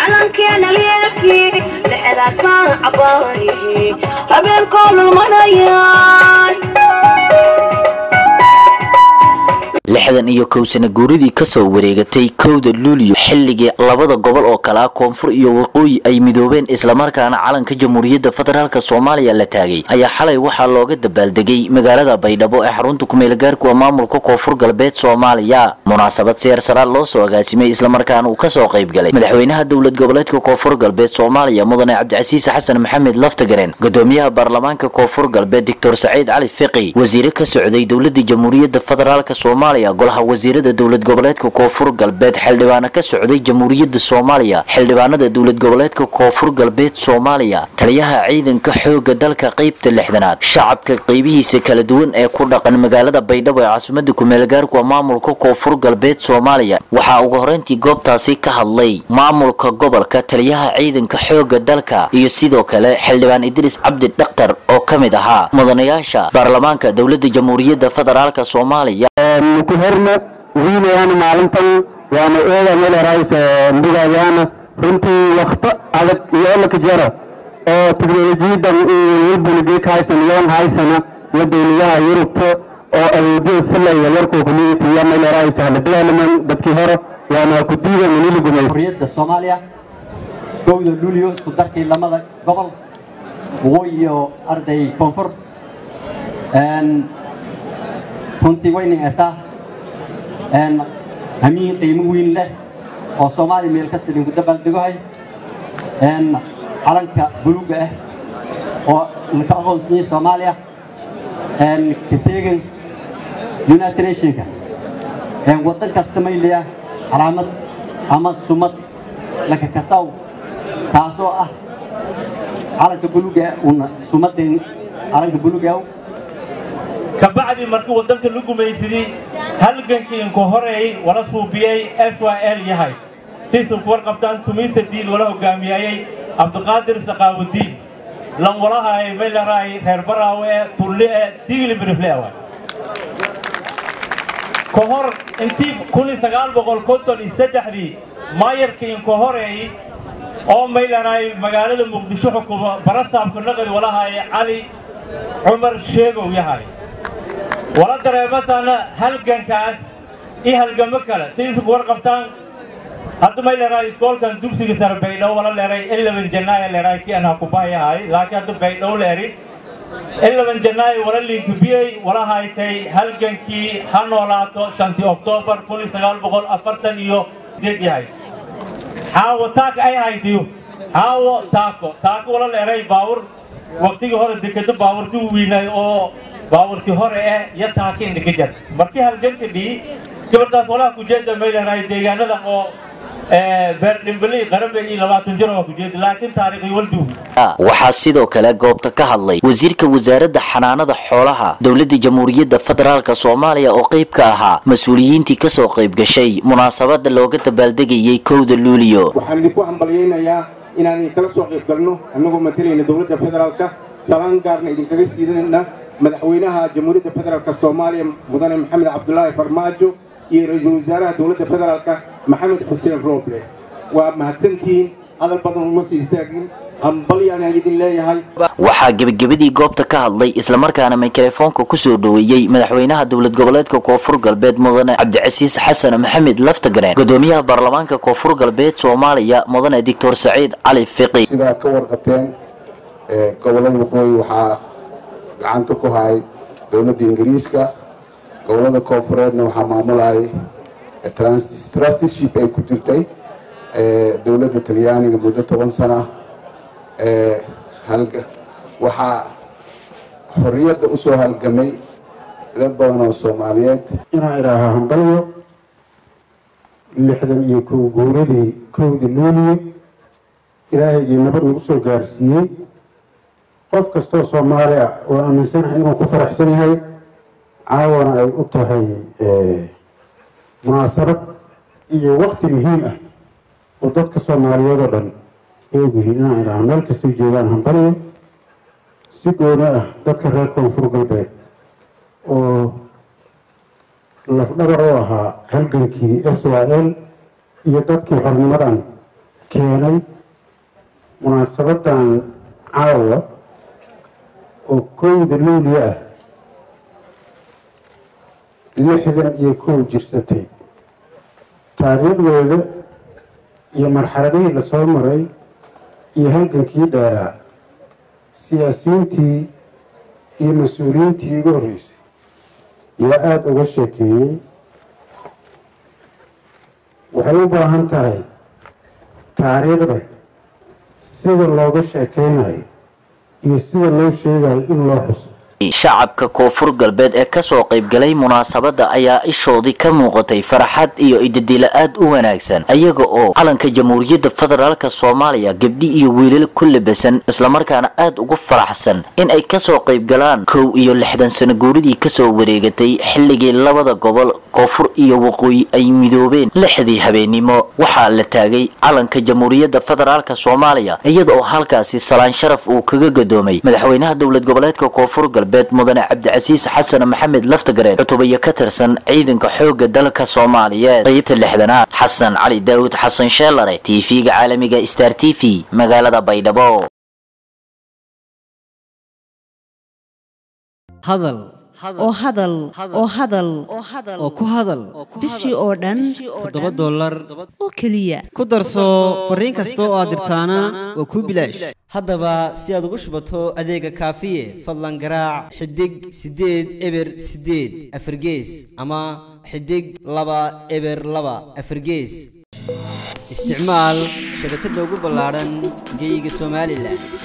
calankeena leebkii dhexdaasaan cabaayay habeenkoo lulmanayaan lixdan iyo kow sana guuridii kasoo wareegatay kowda luuliyo xilligii labada gobol oo kale ah koonfur iyo waqooyi ay midoobeen islamarkaana calanka jamhuuriyadda federaalk soomaaliya la taagay ayaa xalay waxaa looga dabaaldegay magaalada baydhabo ee xarunta kumeelgaarkuwa maamulka koonfur galbeed soomaaliya munaasabad seer saraal loo soo agaasimay islamarkaana uu kasoo qayb galay madaxweynaha dowlad goboleedka koonfur galbeed soomaaliya mudane cabdicasiis xasan maxamed laftagaren gudoomiyaha baarlamaanka koonfur galbeed doctor saciid cali fiqi wasiire ka socday dowlada jamhuuriyadda federaalk soomaaliya golaha wasiirada dowlad goboleedka koonfur galbeed xildhibaano ka socday jamhuuriyadda soomaaliya xildhibaanada dowlad goboleedka koonfur galbeed soomaaliya taliyaha ciidanka xooga dalka qeybta lixdanaad shacabka qeybihiisa kala duwan ee ku dhaqan magaalada baydhabo ee caasimada kumeelgaarkuwa maamulka koonfur galbeed soomaaliya waxaa ugu horeyntii goobtaasi ka hadlay maamulka gobolka taliyaha ciidanka xooga dalka iyo sidoo kale xildhibaan idriis cabdi dhakhtar oo ka mid ahaa mudanayaasha baarlamaanka dowlada jamhuuriyadda federaalk soomaaliya ku horna wiilayaan maalintan waana eeda meelerays ndigayaana runtii wakto adag iyo olaka jaro oo teknolojiyadan walbunigee ka haysan yoon haysana iyo dowladaha yurubta oo adeegyada silaya yarkoo community iyo meelerays hala development dadkii hore waana ku diida manili gumay jamhuuriyadda soomaaliya kowda luulyo isku darkii lamada gobol waqooyi iyo arday koonfur runtii wayna ertaa hamiin qiimo weyn leh oo soomaaliya meel kasta idinku dabaaldegohay calanka buluuga ah oo laka aqoonsanyay soomaaliya ka teegan united nationka waddan kasta mayleya calaamad ama sumad laka kasaw taasoo ah calanka buluuga una sumadan calanka buluuga kabacdi markii waddanka la gumaysadii halgankii inku horeeyey wala suubiyey s y l yahay siisuu ku warqabtaan tumiisa diin wala hogaamiyayey cabdiqaadir saqaawudiin lan walahaay meylaraay reer baraawe ee tulli ee digli birifle waay ka hor intii kun sagaal boqol konton iyo saddexdii maayarkii inku horeeyey oo meylaraay magaalada muqdisho xukuma barasaabka naqdi walahaay cali cumar sheegow yahay wala dareemasana halgankaas iyo halgamo kale sidiisa ku warqabtaan hadda may leerahay iskoolkan dugsiga sare baydhabo wala leeray ilaban janaayo leeray kii anaa kubahayahay laakiin hadda baydhabo leeri ilaban janaayo wala liinkubiyey wala haytay halgankii ha noolaato shantii oktoobar kun iyo sagaal boqol afartan iyo sideed yahay xaawo taaka ay haytiyo xaawo taako taako wala leeray baawur waqtigii hore dekeda baawurti wiinay oo baawurtii hore eh iyo taaka indhika jar markii halganka dhii gabadhaas walaha kujeeda may leedahay deegaanada oo beerdhimbali qarabe iyo labaatan jir oo kujeeda laakiin taariikhi walduugi waxaa sidoo kale goobta ka hadlay wasiirka wasaaradda xanaanada xoolaha dowladda jamhuuriyadda federaalk soomaaliya oo qayb ka ahaa mas-uuliyiintii kasoo qayb gashay munaasabada looga dabaaldegayay kowda luuliyo waxaan idinku hambalyaynayaa inaan idinkala soo qayb galno annagoo matalayna dowladda federaalka salaan gaarna idinkaga siidanayna madaxweynaha jamhuuriyadda federaalk soomaaliya mudane maxamed cabdulaahi farmaajo iyo ra-iisul wasaaraha dowladda federaalka maxamed xuseen rooble waa mahadsantihiin hadal badan uma sii istaagin hambalyaan idin leeyahay waxaa gebagabadii goobta ka hadlay islamarkaana mikrofoonka kusoo dhoweeyey madaxweynaha dowlad goboleedka koonfur galbeed mudane cabdicasiis xasan maxamed laftagareen gudoomiyaha baarlamaanka koonfur galbeed soomaaliya mudane doctor saciid cali fiqi sidaa ka warqateen gobolada waqooyi waxaa gacanta ku hayay dowladda ingiriiska gobolada koonfureedna waxaa maamulayay trusteeship ay ku jirtay dowladda talyaaniga muddo toban sana waxaa xorriyadda usoo halgamay dad badan oo soomaaliyeed inaan idhaahaa hambalyo lixdan iyo kow guuradii kowdii luuliye ilaahaygii nabad nagu soo gaarsiiyey qof kastoo soomaali ah oo aaminsanahay inuu ku faraxsan yahay caawana ay u tahay munaasabad iyo wakti muhiim ah oo dadka soomaaliyeed oo dhan ay ogyihiin inaan idhaha meel kastoo joogaan hambalyo si gooni ah dadka reer koonfur galbeed oo lafdhabar u ahaa halgankii s y l iyo dadkii xornimadan keenay munaasabadan caawa oo kowda luulyo ah lixdan iyo kow jirsatay taariikhdooda iyo marxaladihii lasoo maray iyo halgankii dheeraa siyaasiyiintii iyo mas-uuliyiintii igu horreysay yaa aada uga sheekeeyey waxay u baahan tahay taariikhda sida looga sheekeynayo iyo sida loo sheegayo in loo xuso shacabka koonfur galbeed ee kasoo qaybgalay munaasabada ayaa ishoodii ka muuqatay farxad iyo idadila aad u wanaagsan ayaga oo calanka jamhuuriyadda federaalka soomaaliya gabdhi iyo wiilal ku labasan islamarkaana aad ugu faraxsan in ay kasoo qaybgalaan kow iyo lixdan sano guuridii kasoo wareegatay xilligii labada gobol koonfur iyo waqooyi ay midoobeen lixdii habeenimo waxaa la taagay calanka jamhuuriyadda federaalka soomaaliya iyada oo halkaasi salaan sharaf uu kaga gadoomay madaxweynaha dowlad goboleedka koonfur galbeed mudane cabdicasiis xasan maxamed laftagareen cutubayo ka tirsan ciidanka xooga dalka soomaaliyeed qaybta lixdanaad xasan cali daawud xasan sheelare tv-ga caalamiga star t v magaalada baydhabo hadal oo hadal oo hadal oo ku hadal bishii oo dhan toddoba dollar oo keliya ku darso fariin kasta oo aad dirtaana waa kuu bilaash haddaba si aad ugu shubato adeega kaafiye fadlan garaac xidig siddeed eber siddeed afargees ama xidig laba eber laba afargees isticmaal shabakadda ugu ballaadhan geyga somalilan